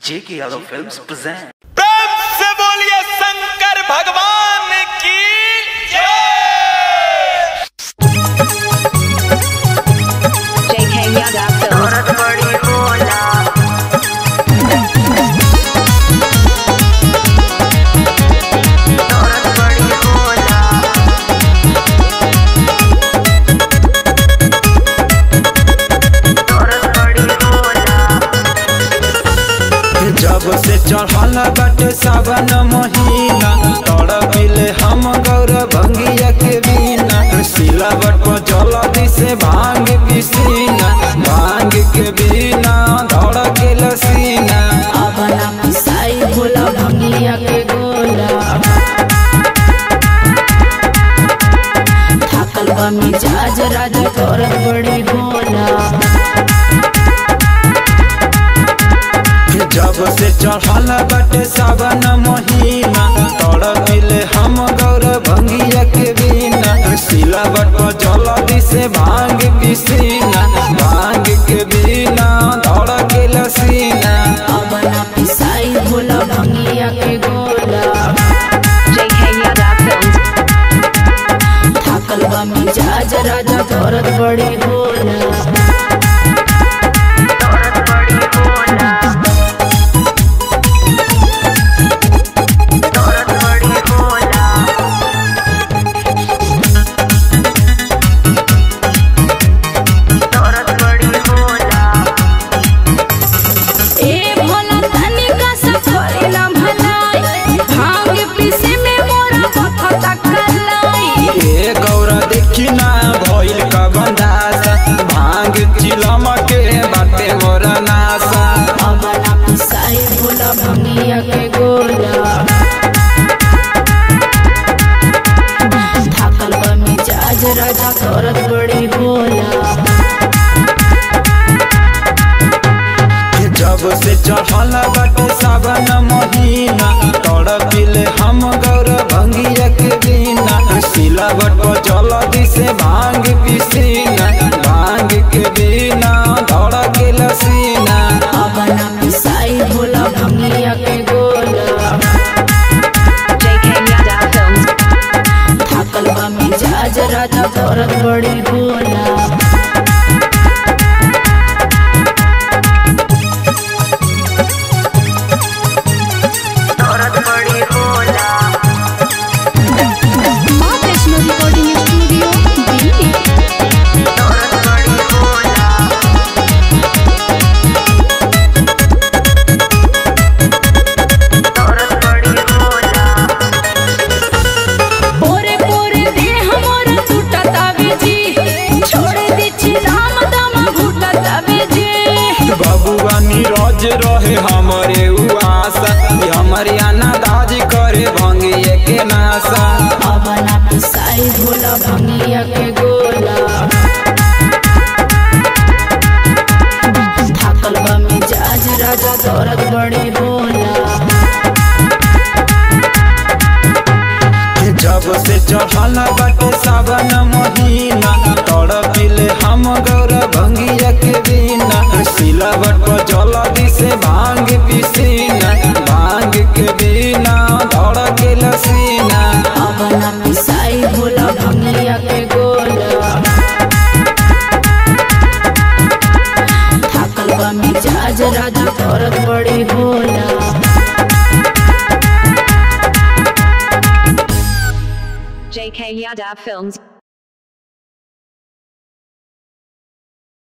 J.K. Yadav Films present. प्रेम से बोलिए शंकर भगवान की जय JK Yadav Films. जब से चढ़ल बाटे सावन महीना तड़पिले हम गौर भंगिया के बिना सिलावट पर जलदी से भांग पिसीना भांग के बिना धड़ के लसीना अपना पिसाई भोला भंगिया के गोला थाकल बा मिजाज राजा तोरत बड़ी भोला जब से चढ़ल बाटे सावन महीना तड़पिले हम गौर भंगिया के बिना सिलावट पर जलदी से भांग पिसीना भांग के बिना धड़ के लसीना अपना पिसाई भोला भंगिया के गोला JK Yadav Films. थाकल बा मिजाज राजा तोरत बड़ी भोला ए भोला तनिका सा करे ना भलाई भांग पीसे में मोरा बखता कलाई ए गौरा देखी ना भइल का बंदासा भांग चिलम के बाटे मोरा नासा अपना पिसाई भोला भंगिया के गोला थाकल बा मिजाज राजा करत बड़ी भोला जब से चढ़ल बाटे सावन महीना तड़पिले हम गौर भंगिया के बिना सिलावट पर जलदी से भांग पिसीना भांग के बिना धड़ के लसीना अपना पिसाई भोला भंगिया के गोला JK Yadav Films. थाकल बा मिजाज राजा करत बड़ी भोला माँ वैष्णो रिकॉर्डिंग स्टूडियो दिल्ली पोरे पोरे देह मोर टूटत आवे जी छोड़ दे छी राम दाम घुटत आवे जी बबुआ नीरज रहे हमरे उआसा हमरे अनादाज करे भंगिए के नासा अपना पिसाई भोला भंगिया के गोला थाकल बा मिजाज राजा दौरत बड़ी भोला जब से चढ़ल बाटे सावन महीना तड़पिले हम गौर भंगिया के बिना सिलावट पर जलदी से भांग पिसीना भांग के बिना धड़ के लसीना अपना पिसाई भोला भंगिया के गोला थाकल बा मिजाज राजा दौरत बड़ी भोला JK Yadav Films.